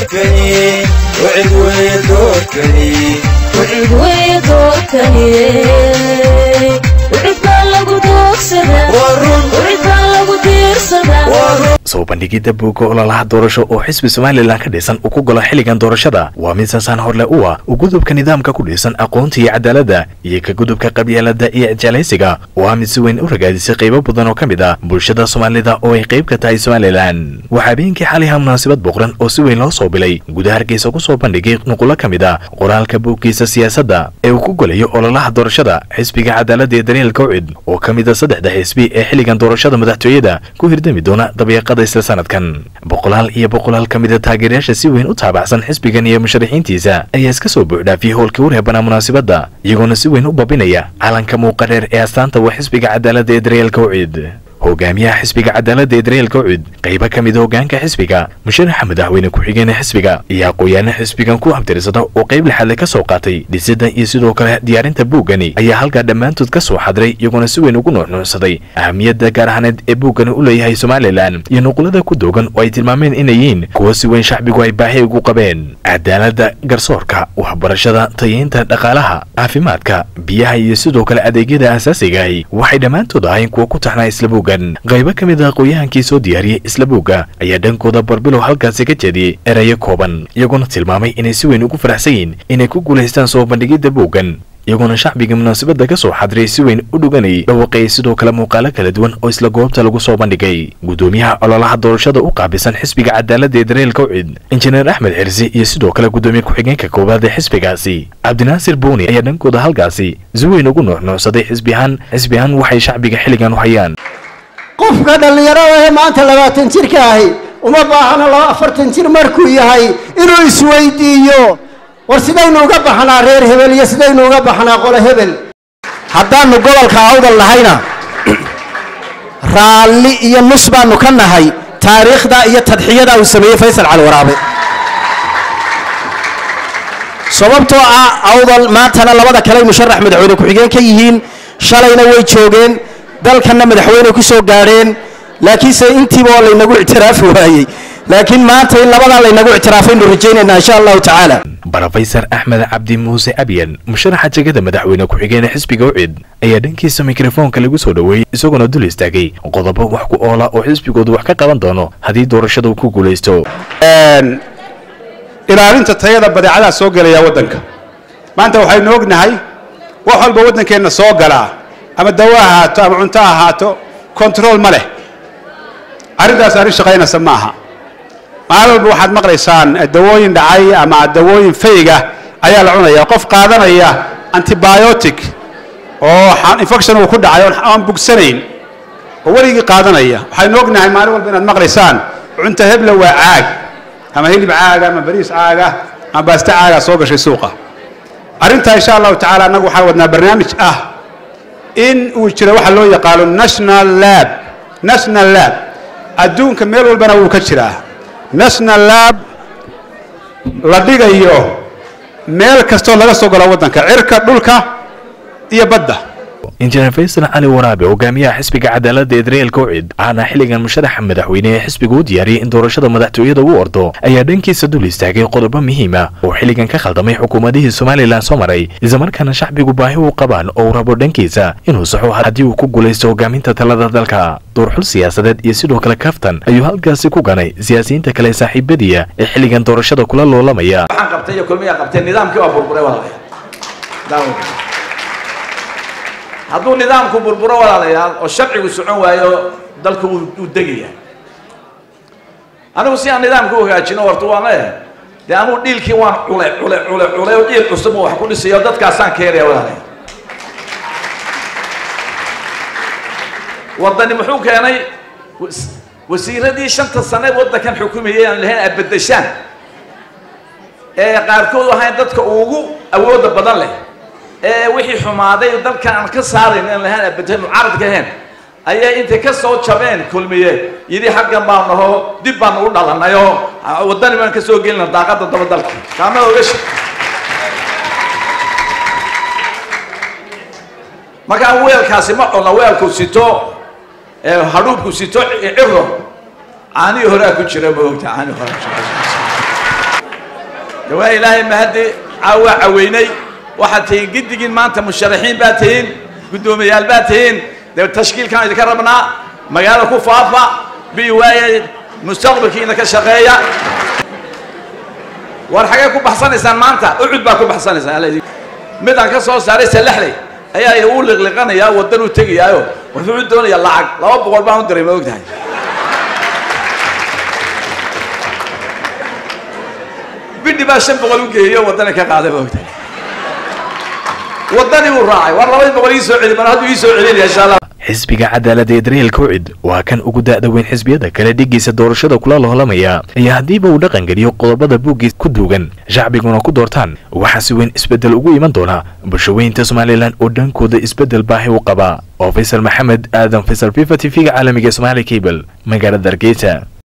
doorkani wicid wey doorkani wicid wey doorkani wicid baa lagu doogsadaa wicid baa lagu diirsadaa soo bandhigidda buugga ololaha doorasho oo xisbi somalilan ka dhisan uu ku galo xilligan doorashada waa mid saasaan horle u ah u gudubka nidaamka ku dhisan aqoonta iyo cadaaladda iyo ka gudubka qabyaalada iyo jeclaysiga oo ah mid si weyn u ragaadisay qaybo badan oo ka mid ah bulshada soomaalida oo ay qayb ka tahay somalilan waxaa habeenkii xaliha munaasabad boqran oo si weyn loo soo bilay gudaha hargeysa ku soo bandhigay nuqulo ka mid ah qoraalka buuggiisa siyaasadda ee uu ku golayo ololaha doorashada xisbiga cadaaladda ee daryeel kawcid oo ka mid a saddexda xisbi ee xilligan doorashada madaxtooyada ku hirdami doona dabeeqada isla sanadkan boqolaal iyo boqolaal ka mid a taageerayaasha si weyn u taabacsan xisbigan iyo musharaxiintiisa ayaa iska soo buuxdhaafiyey howlkii u reebanaa munaasabadda iyagoona si weyn u babinaya calanka muuqa dheer ee astaanta waa xisbiga cadaaladda ee daryeel kawcid hogaamiyaha xisbiga cadaaladda ee daryeel kawcid qaybo ka mid a hogaanka xisbiga musharaxa madaxweyne ku-xigeen ee xisbiga iyo aqooyaana xisbigan ku abtirsada oo qayb lixaadle ka soo qaatay dhisidda iyo sidoo kale diyaarinta buuggani ayaa halkaa dhammaantood ka soo xadray iyagoona si weyn ugu nuuxnuucsaday ahamiyadda gaar ahaaneed ee buuggani u leeyahay somalilan iyo nuqulada ku doogan oo ay tilmaameen inay yihiin kuwo si weyn shacbigu ay baahi ugu qabeen cadaaladda garsoorka waxbarashada tayeynta dhaqaalaha caafimaadka biyaha iyo sidoo kale adeegyada aasaasigahi waxay dhammaantood ahayn kuwo ku taxnaa isla buuggan qaybo ka mid a aqooyahankii soo diyaariyey isla buugga ayaa dhankooda barbilow halkaasi ka jeediyey erayo kooban iyagoona tilmaamay inay si weyn ugu faraxsan yihiin inay ku guulaystaan soo bandhigidda buuggan iyagoona shacbiga munaasabadda ka soo xadiray si weyn u dhuganayay dhawaqayay sidoo kale muuqaalo kala duwan oo isla goobta lagu soo bandhigay guddoomiyaha ololaha doorashada u qaabisan xisbiga cadaaladda ee daryeel kawcid injineer axmed xirsi iyo sidoo kale guddoomiye ku-xigeenka koowaad ee xisbigaasi cabdinaasir buuni ayaa dhankooda halkaasi si weyn ugu nuuxnuucsaday xisbihaan xisbihaan waxay shacbiga xilligan u hayaan qofka dhallinyarada ee maanta labaatan jirka ahi uma baahna laba afartan jir markuu yahay inuu isweydiiyo war sidaynu uga baxnaa reer hebel iyo sidaynu uga baxnaa qolo hebel haddaanu gobolka awdal nahayna raalli iyo nus baanu ka nahay taariikhda iyo tadxiyada uu sameeyey faysal cali waraabe sababtoo ah awdal maantana labada kale ay musharax madaxweyne ku-xigeen ka yihiin shalayna way joogeen dalkanna madaxweyne ku soo gaadheen laakiinse intiiba oo laynagu ictiraafi waayey laakiin maanta in labadaa laynagu ictiraafaynu rajaynaynaa insha allahu tacaala brofesor axmed cabdi muuse abyan musharaxa jegada madaxweyne ku-xigeen xisbiga ucid ayaa dhankiisa mikrofoonka lagu soo dhoweeyey isagoona dul istaagay qodobo wax ku oola oo xisbigoodu wax ka qaban doono haddii doorashada uu ku guulaysto ilaalinta tayada badeecadaha soo gelaya waddanka maanta waxaynu ognahay wax walba waddankeenna soo galaa ama dawo ahaato ama cunto ahaato control ma leh arrintaas arrin shaqaynaysa ma aha maalin walba waxaad maqlaysaan dawooyin dhacay ama dawooyin fayga ayaa la cunaya qof qaadanaya antibiotic oo infection uu ku dhacay aan bugsanayn oo weligii qaadanaya waxaynu ognahay maalin walba inaad maqlaysaan cunto hebla waa caag ama hilib caaga ama bariis caaga ama baaste caaga soo gashay suuqa arrintaa insha allahu tacaala annagu waxaan wadnaa barnaamij ah in uu jiro waxa loo yaqaano national lab national lab adduunka meel walbana wuu ka jiraa national lab la dhigayo meel kastoo laga soo galo waddanka cirka dhulka iyo badda injineer faysal cali waraabe hogaamiyaha xisbiga cadaaladda ee daryeel kawcid aana xilligan musharaxa madaxweyne ee xisbiga u diyaariyey in doorashada madaxtooyada uu ordo ayaa dhankiisa dul istaagay qodobo muhiima oo xilligan ka khaldamay xukuumadihii somalilan soo maray islamarkaana shacbigu baahi u qabaan oo uu rabo dhankiisa inuu saxo haddii uu ku guulaysto hogaaminta talada dalka doorxul siyaasadeed iyo sidoo kale kaftan ayuu halkaasi ku ganay siyaasiyiinta kale saaxiibadiya ee xilligan doorashada kula loolamaya waxaan qabtay iyo kulmiyaa qabtay nidaamkii waa burburay walaalayaal hadduu nidaamku burburo walaalayaal oo sharcigu socon waayo dalku uu degaya anigu si aan nidaamka u hagaajino horta waan leeyahay dee anuu dhiilkii waan cule cule cule cule oo dhiil cusub wax ku dhisayo dadkaasaan keenaya walaalayaal waddani muxuu keenay wasiiradii shanta sane waddankan xukumayay aan lahayn aad beddeshaan ee qaarkood ahayn dadka ugu awoodda badan leh ee wixii xumaaday dalkan aan ka saarayn aan lahayn abadeen mucaaradka ahayn ayaa intay ka soo jabeen kulmiye yidhi xaggan baan naho dib baan u dhalanay oo waddani baan ka soo gelina daaqadda daba dalka kaama oga shi markaa weelkaasi ma cuna weelku sito hadhuubku sito ciro caanihii horaa ku jira ma ogta caanihii horaa ku jira de waa ilaahay mahaddi caawaa caweynay waxaad tihiin giddigiin maanta musharaxiin baad tihiin guddoomiyayaal baad tihiin dee tashkiilkaan idinka rabnaa magaalo ku faafa bi waaye mustaqbalkiina ka shaqeeya war xagee ku baxsanaysaan maanta ucud baa ku baxsanaysaan alla idin- midaan ka soo saaray salaxley ayaa uu liqliqanayaa waddan uu tegayaayo wuxuu u doonayaa lacag laba boqol baan u diray ma ogtahay bidhi baa shan boqol u geeyey oo waddana ka qaaday ma ogtahay waddanii uu raacay war labadii boqol ii soo celi mar hadduu ii soo celinaya insha allah xisbiga cadaaladda ee daryeelka ucid waa kan ugu da'da weyn xisbiyada kale dhigiisa doorashada kula loolamaya iyo haddiiba uu dhaqan geliyo qodobada buuggiis ku duugan shacbiguna ku doortaan waxaa si weyn isbeddel ugu iman doona bulshaweynta somalilan oo dhankooda isbeddel baahi u qaba oo faysal maxamed aadan faysal fifa t v-ga caalamiga somaali cable magaalada hargeysa